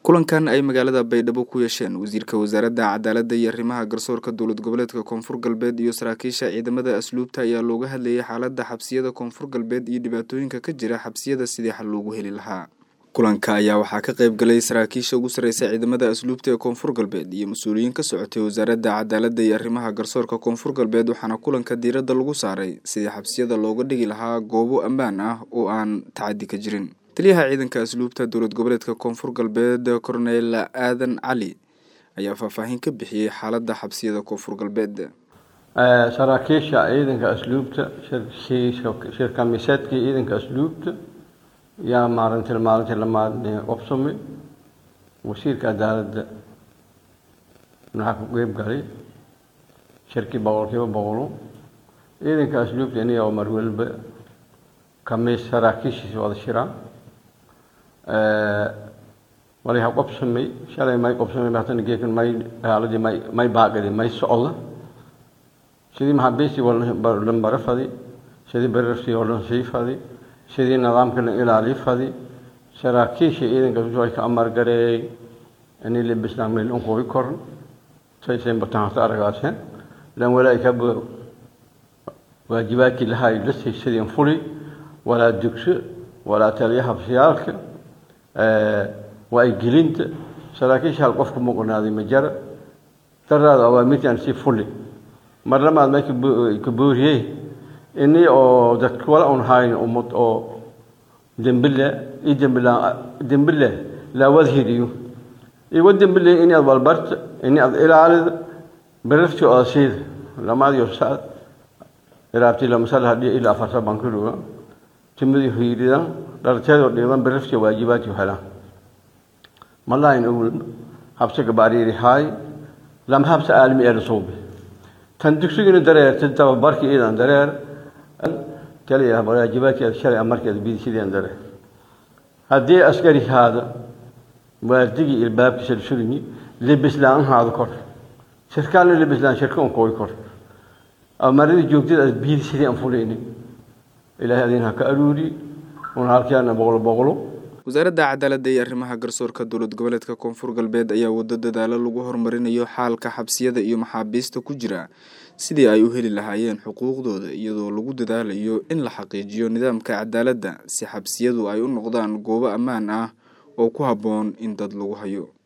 kulankan ay magaalada baydhabo ku yeesheen wasiirka wasaaradda cadaaladda iyo arrimaha garsoorka dowlad goboleedka koonfur galbeed iyo saraakiisha ciidamada asluubta ayaa looga hadlayay xaaladda xabsiyada koonfur galbeed iyo dhibaatooyinka ka jira xabsiyada sidii xal loogu heli lahaa kulanka ayaa waxaa ka qayb galay saraakiisha ugu sarreysa ciidamada asluubta ee koonfur galbeed iyo mas-uuliyiin ka socotay wasaaradda cadaaladda iyo arrimaha garsoorka koonfur galbeed waxaana kulanka diiradda lagu saaray sidii xabsiyada looga dhigi lahaa goobo ammaan ah oo aan tacadi ka jirin taliyaha ciidanka asluubta dowlad goboleedka koonfur galbeed korneyl aadan cali ayaa faahfaahin ka bixiyey xaaladda xabsiyada koonfur galbeed saraakiisha ciidanka asluubta shirkamiseedkii ciidanka asluubta yaa maalintii maalintii lamaad qabsamay wasiirka cadaaladda maxaa ku qeyb galay shirkii boqolkiiba boqolo ciidanka asluubta iniga oo mar waliba kamiis saraakiishiisa wada shiraan wali ha qabsamay shalay may qabsamay hatana geekan may haaladii may may baaqadi may socda sidii maxaabiistii walan bara fadi sidii berartii oo dhan sii fadi sidii nidaamka la ilaaliy fadi saraakiisha ciidanka ay ka amargareeyay inay lebisnaan meel unqooy koran saysan bataanta aragaaseen lan walaa ka waajibaadkii lahaa la sidii fuli walaa dugso walaa taliyaha fiyaalka waa ay gelinta saraakiisha hal qofku muqnaaday ma jara daraada awaamirtaan si fuli mar lamaad may ka booriyey ini oo dadka wala un hayn ummad oo dembile i dembila dembile laawad hiriyo iwa dembile ini ad walbarta ini ad ilaalida berafti oo siida lamaadiyo saad iraabti lamasal hadhiya ilaa afarta bankiluga timadi hiiridan dharteedoo dhiiban berafti waajibaadki helaan malayn ul habsa gabaariiri haay lam habsa aalmi ee rasuubi tan dugsigina dareer tan tababarki iidan dareer kaliya waajibaadkeeda shalay markeeda bidi sideen dareer haddii askari haada waardigii ilbaabkiisa sulmi lebislaan haada kor shirkaalna lebislaan shirka un kooy kor amaradii joogtada as bidi sidii aan fulayni ilaahay adin ha ka aruuri un halkeena boqolo boqolo wasaaradda cadaaladda iyo arrimaha garsoorka dowlad goboleedka koonfur galbeed ayaa wado dadaalo lagu horumarinayo xaalka xabsiyada iyo maxaabiista ku jira sidii ay u heli lahaayeen xuquuqdooda iyadoo lagu dadaalayo in la xaqiijiyo nidaamka cadaaladda si xabsiyadu ay u noqdaan goobo ammaan ah oo ku habboon in dad lagu hayo